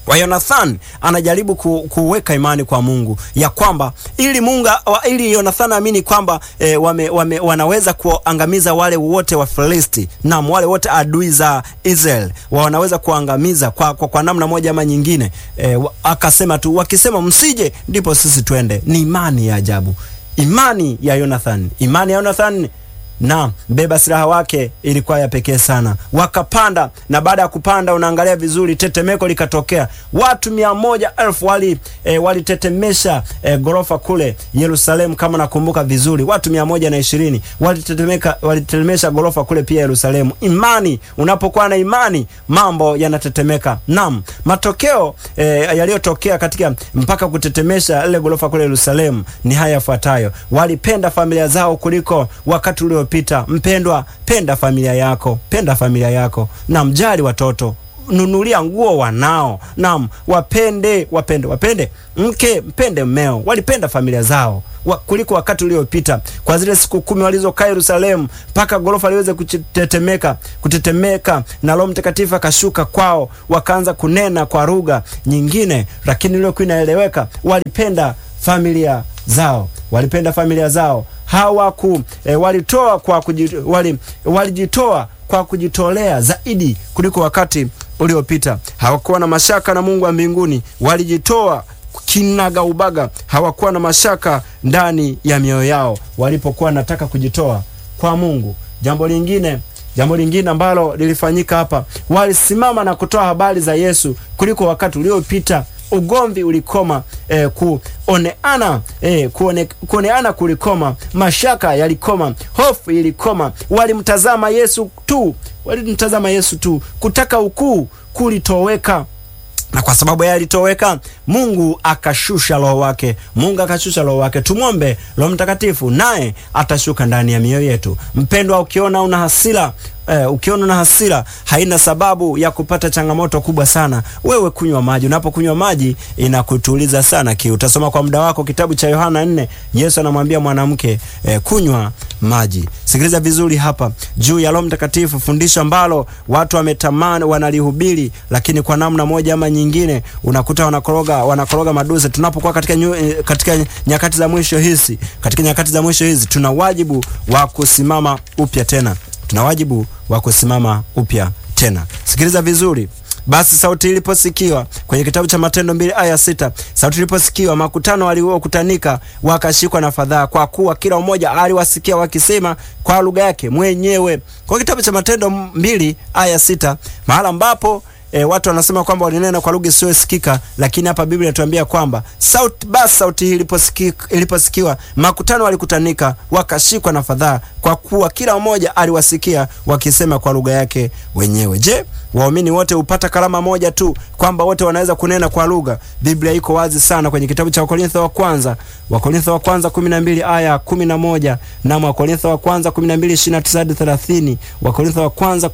wa Yonathan anajaribu ku, kuweka imani kwa Mungu ya kwamba ili Mungu ili Yonathan amini kwamba e, wame, wame, wanaweza kuangamiza wale wote wa Filisti na wale wote adui za Israel wanaweza kuangamiza kwa, kwa, kwa namna moja ama nyingine e, akasema tu wakisema msije ndipo sisi twende. Ni imani ya ajabu, imani ya Yonathan, imani ya Yonathan na mbeba silaha wake ilikuwa ya pekee sana. Wakapanda, na baada ya kupanda, unaangalia vizuri, tetemeko likatokea. Watu mia moja elfu wali e, walitetemesha e, ghorofa kule Yerusalemu, kama nakumbuka vizuri, watu mia moja na ishirini walitetemeka, walitetemesha ghorofa kule pia Yerusalemu. Imani, unapokuwa na imani mambo yanatetemeka. Naam, matokeo e, yaliyotokea katika mpaka kutetemesha ile ghorofa kule Yerusalemu ni haya yafuatayo: walipenda familia zao kuliko wakati ulio pita. Mpendwa, penda familia yako, penda familia yako, na mjali watoto, nunulia nguo wanao, nam wapende, wapende, wapende mke, mpende mmeo. Walipenda familia zao wa, kuliko wakati uliopita, kwa zile siku kumi walizokaa Yerusalemu mpaka ghorofa liweze kutetemeka, kutetemeka na Roho Mtakatifu akashuka kwao, wakaanza kunena kwa lugha nyingine, lakini iliyokuwa inaeleweka. Walipenda familia zao, walipenda familia zao hawaku e, walitoa kwa kujit, wali, walijitoa kwa kujitolea zaidi kuliko wakati uliopita. Hawakuwa na mashaka na Mungu wa mbinguni, walijitoa kinaga ubaga. Hawakuwa na mashaka ndani ya mioyo yao walipokuwa nataka kujitoa kwa Mungu. Jambo lingine jambo lingine ambalo lilifanyika hapa, walisimama na kutoa habari za Yesu kuliko wakati uliopita. Ugomvi ulikoma, eh, kuoneana eh, kuone, kuoneana kulikoma, mashaka yalikoma, hofu ilikoma. Walimtazama Yesu tu, walimtazama Yesu tu. Kutaka ukuu kulitoweka na kwa sababu yeye alitoweka, Mungu akashusha roho wake. Mungu akashusha roho wake. Tumwombe Roho Mtakatifu, naye atashuka ndani ya mioyo yetu. Mpendwa, ukiona una hasira Eh, ukiona una hasira haina sababu ya kupata changamoto kubwa sana. Wewe kunywa maji. Unapokunywa maji inakutuliza sana kiu. Utasoma kwa muda wako kitabu cha Yohana nne. Yesu anamwambia mwanamke eh, kunywa maji. Sikiliza vizuri hapa juu ya Roho Mtakatifu, fundisho ambalo watu wametamani, wanalihubiri, lakini kwa namna moja ama nyingine unakuta wanakoroga wanakoroga maduze. Tunapokuwa katika, nyu, katika nyakati za mwisho hizi, katika nyakati za mwisho hizi tuna wajibu wa kusimama upya tena tuna wajibu wa kusimama upya tena. Sikiliza vizuri. Basi sauti iliposikiwa kwenye kitabu cha Matendo mbili aya sita sauti iliposikiwa, makutano waliokutanika wakashikwa na fadhaa, kwa kuwa kila mmoja aliwasikia wakisema kwa lugha yake mwenyewe. Kwa kitabu cha Matendo mbili aya sita mahala ambapo E, watu wanasema kwamba walinena kwa lugha isiyosikika, lakini hapa Biblia inatuambia kwamba sauti, basi sauti hii iliposikiwa, iliposikiwa makutano walikutanika wakashikwa na fadhaa, kwa kuwa kila mmoja aliwasikia wakisema kwa lugha yake wenyewe. Je, waumini wote hupata kalama moja tu, kwamba wote wanaweza kunena kwa lugha? Biblia iko wazi sana kwenye kitabu cha Wakorintho wa kwanza, Wakorintho wa kwanza 12 aya 11 na Wakorintho wa kwanza 12 29 hadi 30, Wakorintho wa kwanza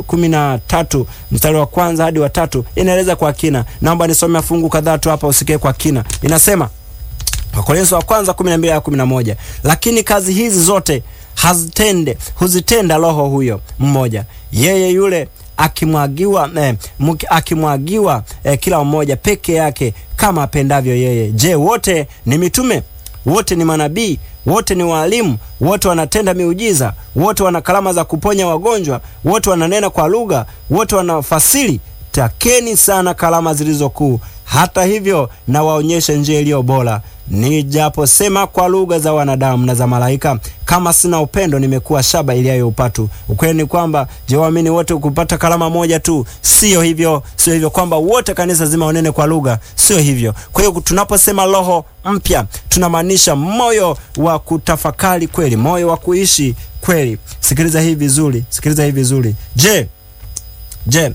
13 mstari wa kwanza hadi wa tatu inaeleza kwa kina. Naomba nisome fungu kadhaa tu hapa usikie kwa kina. Inasema Wakorintho wa kwanza 12 aya 11, lakini kazi hizi zote hazitende huzitenda Roho huyo mmoja, yeye yule akimwagiwa eh, akimwagiwa eh, kila mmoja peke yake kama apendavyo yeye. Je, wote ni mitume? Wote ni manabii? Wote ni waalimu? Wote wanatenda miujiza? Wote wana karama za kuponya wagonjwa? Wote wananena kwa lugha? Wote wanafasiri? Takeni sana karama zilizo kuu. Hata hivyo na waonyeshe njia iliyo bora. Nijaposema kwa lugha za wanadamu na za malaika, kama sina upendo, nimekuwa shaba iliyayo upatu. Ukweli ni kwamba je, waamini wote kupata kalama moja tu? Sio hivyo, sio hivyo kwamba wote kanisa zima wanene kwa lugha, sio hivyo. Kwa hiyo tunaposema roho mpya, tunamaanisha moyo wa kutafakari kweli, moyo wa kuishi kweli. Sikiliza hii vizuri, sikiliza hii vizuri. Je, je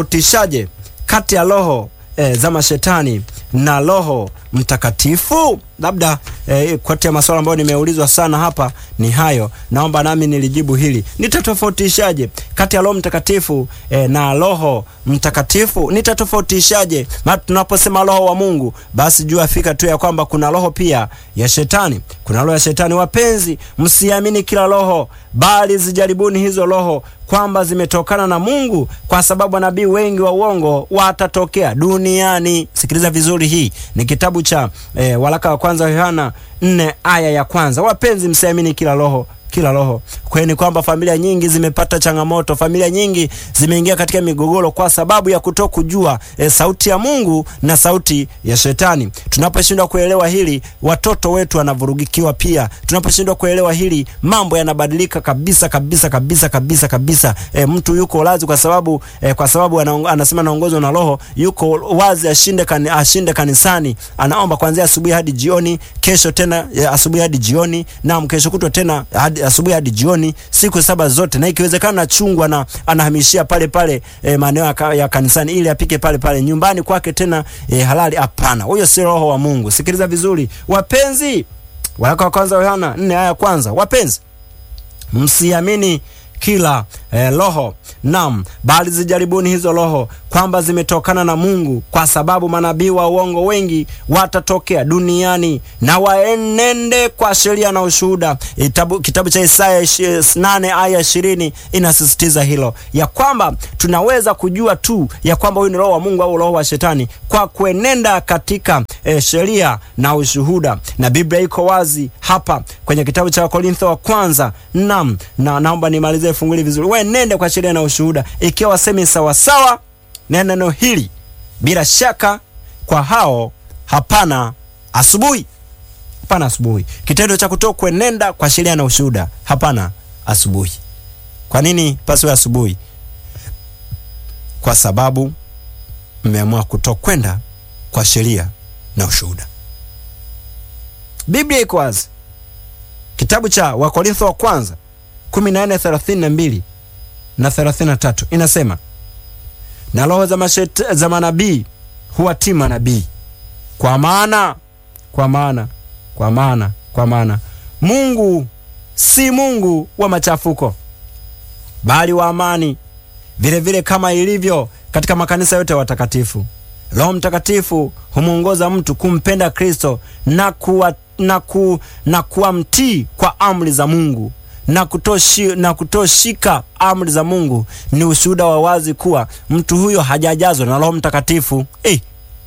nitatofautishaje kati ya roho e, za mashetani na Roho Mtakatifu? labda eh, kati ya maswala ambayo nimeulizwa sana hapa ni hayo. Naomba nami nilijibu hili. Nitatofautishaje kati ya Roho Mtakatifu eh, na Roho Mtakatifu? Nitatofautishaje? Maana tunaposema Roho wa Mungu, basi jua fika tu ya kwamba kuna roho pia ya shetani. Kuna roho ya shetani. Wapenzi, msiamini kila roho, bali zijaribuni hizo roho kwamba zimetokana na Mungu, kwa sababu manabii wengi wa uongo watatokea duniani. Sikiliza vizuri, hii ni kitabu cha eh, waraka wa kwanza wa Yohana nne aya ya kwanza. Wapenzi, msiamini kila roho kila roho. Kweli ni kwamba familia nyingi zimepata changamoto, familia nyingi zimeingia katika migogoro kwa sababu ya kuto kujua e, sauti ya Mungu na sauti ya shetani. Tunaposhindwa kuelewa hili, watoto wetu wanavurugikiwa pia. Tunaposhindwa kuelewa hili, mambo yanabadilika kabisa kabisa kabisa kabisa kabisa. E, mtu yuko wazi kwa sababu e, kwa sababu anaong, anasema anaongozwa na roho, yuko wazi ashinde, kan, ashinde kanisani, anaomba kuanzia asubuhi hadi jioni, kesho tena e, asubuhi hadi jioni, na kesho kutwa tena hadi asubuhi hadi jioni siku saba zote, na ikiwezekana chungwa na anahamishia pale pale e, maeneo ya, ya kanisani ili apike pale pale nyumbani kwake tena e, halali. Hapana, huyo si roho wa Mungu. Sikiliza vizuri wapenzi, waraka wa kwanza Yohana nne aya ya kwanza. Wapenzi, msiamini kila eh, roho nam, bali zijaribuni hizo roho kwamba zimetokana na Mungu, kwa sababu manabii wa uongo wengi watatokea duniani na waenende kwa sheria na ushuhuda. Itabu, kitabu cha Isaya 8 aya 20 inasisitiza hilo ya kwamba tunaweza kujua tu ya kwamba huyu ni roho wa Mungu au roho wa shetani kwa kuenenda katika eh, sheria na ushuhuda, na Biblia iko wazi hapa kwenye kitabu cha Wakorintho wa kwanza nam, na naomba nimalize fungu hili vizuri, wenende kwa sheria na ushuhuda, ikiwa wasemi sawasawa na neno hili, bila shaka kwa hao hapana asubuhi, hapana asubuhi. Kitendo cha kutoa kuenenda kwa sheria na ushuhuda, hapana asubuhi. Kwa nini pasiwe asubuhi? Kwa sababu mmeamua kutokwenda kwa sheria na ushuhuda. Biblia iko wazi, kitabu cha Wakorintho wa kwanza 14:32 na 33 inasema, na roho za mashet, za manabii huwatii manabii, kwa maana kwa maana kwa maana kwa maana Mungu si Mungu wa machafuko, bali wa amani, vile vile kama ilivyo katika makanisa yote ya watakatifu. Roho Mtakatifu humwongoza mtu kumpenda Kristo na kuwa, na ku, na kuwa mtii kwa amri za Mungu na kutoshi, na kutoshika amri za Mungu ni ushuhuda wa wazi kuwa mtu huyo hajajazwa na Roho Mtakatifu. Eh,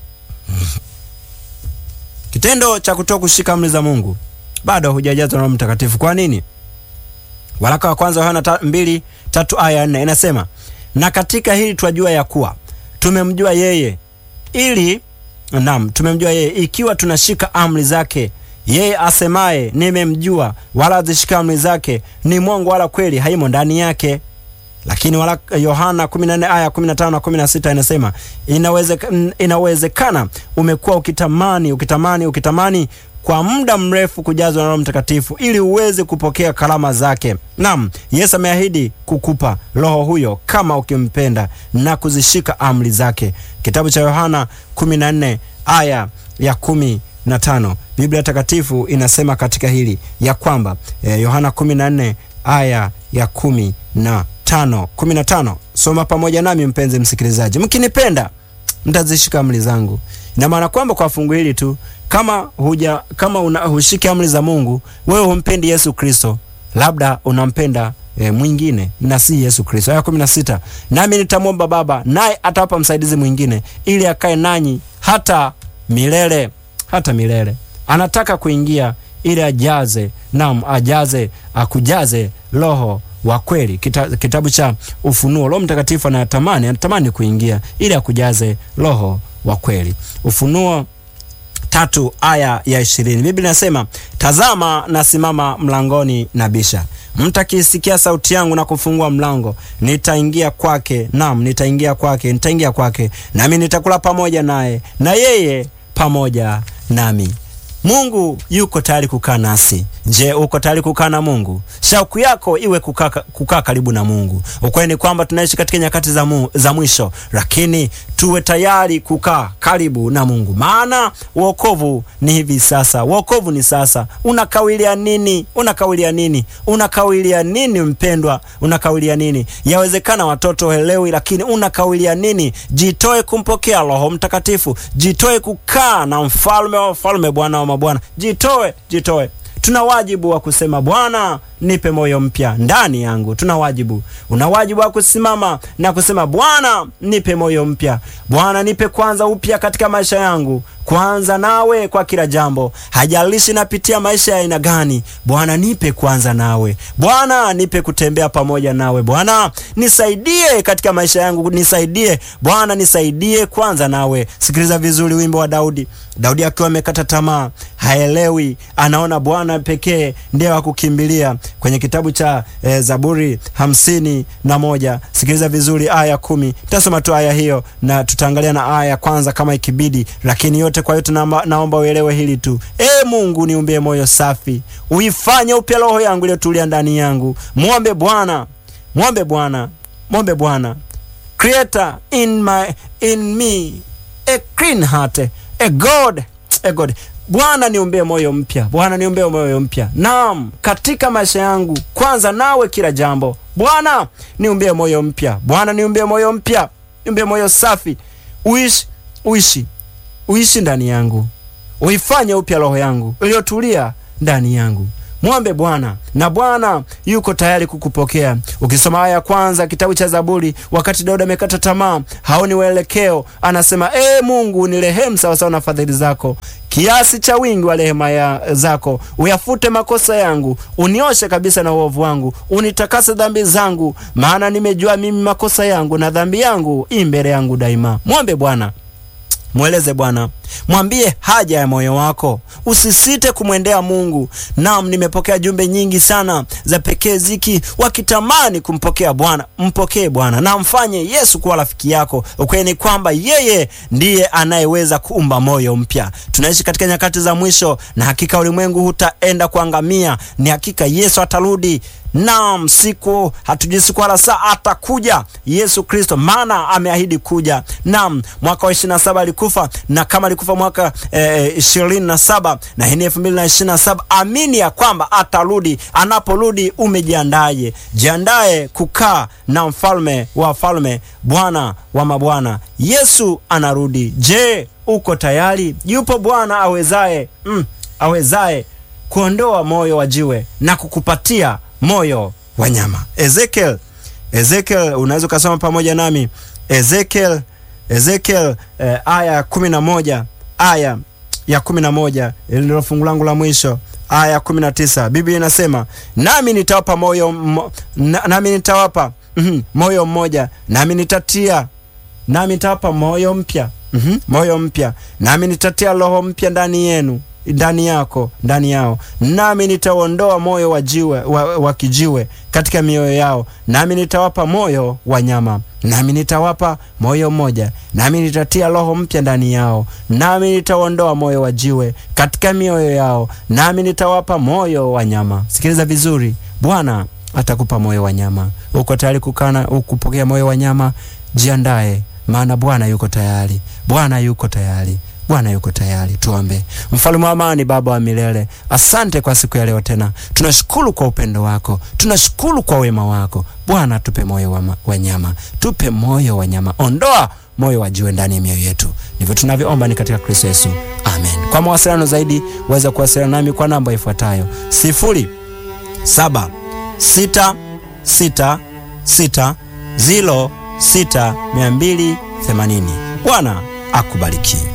kitendo cha kutoa kushika amri za Mungu bado hujajazwa na Roho Mtakatifu. Kwa nini? Waraka wa kwanza Yohana mbili tatu aya nne inasema, na katika hili twajua ya kuwa tumemjua yeye ili naam, tumemjua yeye ikiwa tunashika amri zake. Yeye asemaye nimemjua, wala azishika amri zake, ni mwongo, wala kweli haimo ndani yake. Lakini wala Yohana 14 aya 15 na 16 inasema inawezekana, inawezekana umekuwa ukitamani ukitamani ukitamani kwa muda mrefu kujazwa na Roho Mtakatifu ili uweze kupokea karama zake. Naam, Yesu ameahidi kukupa Roho huyo kama ukimpenda na kuzishika amri zake. Kitabu cha Yohana 14 aya ya kumi na tano Biblia Takatifu inasema katika hili ya kwamba eh, Yohana 14 aya ya kumi na tano kumi na tano Soma pamoja nami mpenzi msikilizaji, mkinipenda mtazishika amri zangu. Ina maana kwamba kwa fungu hili tu kama huja kama una, hushiki amri za Mungu, wewe humpendi Yesu Kristo, labda unampenda e, mwingine na si Yesu Kristo. Aya kumi na sita nami nitamwomba Baba naye atawapa msaidizi mwingine ili akae nanyi hata milele hata milele. Anataka kuingia ili ajaze nam ajaze akujaze Roho wa kweli. Kita, kitabu cha Ufunuo, Roho Mtakatifu anatamani anatamani kuingia ili akujaze Roho wa kweli. Ufunuo tatu aya ya ishirini Biblia inasema tazama, nasimama mlangoni na bisha, mtakisikia sauti yangu na kufungua mlango, nitaingia kwake, nam nitaingia kwake, nitaingia kwake, nami nitakula pamoja naye na yeye pamoja nami. Mungu yuko tayari kukaa nasi. Je, uko tayari kukaa na Mungu? Shauku yako iwe kukaa kukaa karibu na Mungu. Ukweli ni kwamba tunaishi katika nyakati za, mu, za mwisho, lakini tuwe tayari kukaa karibu na Mungu, maana wokovu ni hivi sasa. Wokovu ni sasa. Unakawilia nini? Unakawilia nini? Unakawilia nini mpendwa? Unakawilia nini? Yawezekana watoto helewi, lakini unakawilia nini? Jitoe kumpokea Roho Mtakatifu, jitoe kukaa na mfalme wa wafalme, Bwana wa mabwana. Jitoe, jitoe. Tuna wajibu wa kusema Bwana, nipe moyo mpya ndani yangu. Tuna wajibu, una wajibu wa kusimama na kusema Bwana, nipe moyo mpya. Bwana, nipe kwanza upya katika maisha yangu, kwanza nawe kwa kila jambo, hajalishi napitia maisha ya aina gani. Bwana, nipe kwanza nawe. Bwana, nipe kutembea pamoja nawe. Bwana, nisaidie katika maisha yangu, nisaidie Bwana, nisaidie kwanza nawe. Sikiliza vizuri wimbo wa Daudi. Daudi akiwa amekata tamaa, haelewi, anaona Bwana pekee ndiye wa kukimbilia kwenye kitabu cha e, Zaburi hamsini na moja. Sikiliza vizuri aya kumi. Tasoma tu aya hiyo na tutaangalia na aya ya kwanza kama ikibidi, lakini yote kwa yote naomba, naomba uelewe hili tu. E Mungu, niumbie moyo safi, uifanye upya roho yangu iliyotulia ndani yangu. Mwombe Bwana, mwombe Bwana, mwombe Bwana. Creator in my in me a clean heart a God a God Bwana niumbie moyo mpya, Bwana niumbie moyo mpya. Naam, katika maisha yangu kwanza nawe kila jambo. Bwana niumbie moyo mpya, Bwana niumbie moyo mpya, niumbie moyo safi, uishi uishi uishi ndani yangu, uifanye upya roho yangu iliyotulia ndani yangu. Mwombe Bwana na Bwana yuko tayari kukupokea. Ukisoma aya ya kwanza kitabu cha Zaburi, wakati Daudi amekata tamaa, haoni uelekeo, anasema ee Mungu, nirehemu sawasawa na fadhili zako, kiasi cha wingi wa rehema ya zako, uyafute makosa yangu, unioshe kabisa na uovu wangu, unitakase dhambi zangu, maana nimejua mimi makosa yangu, na dhambi yangu i mbele yangu daima. Mwombe Bwana. Mweleze Bwana, mwambie haja ya moyo wako, usisite kumwendea Mungu. Naam, nimepokea jumbe nyingi sana za pekee ziki wakitamani kumpokea Bwana. Mpokee Bwana na mfanye Yesu kuwa rafiki yako. Ukweli ni kwamba yeye ndiye anayeweza kuumba moyo mpya. Tunaishi katika nyakati za mwisho, na hakika ulimwengu hutaenda kuangamia. Ni hakika Yesu atarudi. Naam, siku hatujui siku wala saa, atakuja Yesu Kristo, maana ameahidi kuja. Naam, mwaka wa ishirini na saba alikufa, na kama alikufa mwaka ishirini eh, na saba na hii ni elfu mbili na ishirini na saba amini ya kwamba atarudi. Anaporudi umejiandaje? Jiandae kukaa na mfalme wa falme, Bwana wa mabwana. Yesu anarudi. Je, uko tayari? Yupo Bwana awezaye, mm, awezaye kuondoa moyo wa jiwe na kukupatia moyo wa nyama. Ezekiel, Ezekiel, unaweza ukasoma pamoja nami Ezekiel, Ezekiel eh, aya ya kumi na moja aya ya kumi na moja ndilo fungu langu la mwisho, aya ya kumi na tisa Biblia inasema nami nitawapa moyo mo, na, nami nitawapa mm -hmm, moyo mmoja nami nitatia nami nitawapa moyo mpya mm -hmm, moyo mpya nami nitatia roho mpya ndani yenu ndani yako ndani yao, nami nitaondoa moyo wa jiwe wa, wa kijiwe katika mioyo yao, nami nitawapa moyo wa nyama, nami nitawapa moyo mmoja, nami nitatia roho mpya ndani yao, nami nitaondoa moyo wa jiwe katika mioyo yao, nami nitawapa moyo wa nyama. Sikiliza vizuri, Bwana atakupa moyo wa nyama. Uko tayari kukana ukupokea moyo wa nyama? Jiandae, maana Bwana yuko tayari, Bwana yuko tayari. Bwana yuko tayari. Tuombe. Mfalme wa amani, Baba wa milele, asante kwa siku ya leo tena. Tunashukuru kwa upendo wako, tunashukuru kwa wema wako Bwana. Tupe moyo wa, wa nyama, tupe moyo wa nyama, ondoa moyo wa jiwe ndani ya mioyo yetu. Ndivyo tunavyoomba ni katika Kristo Yesu, amen. Kwa mawasiliano zaidi waweza kuwasiliana nami kwa namba ifuatayo sifuri saba sita sita sita ziro sita mia mbili themanini. Bwana akubariki.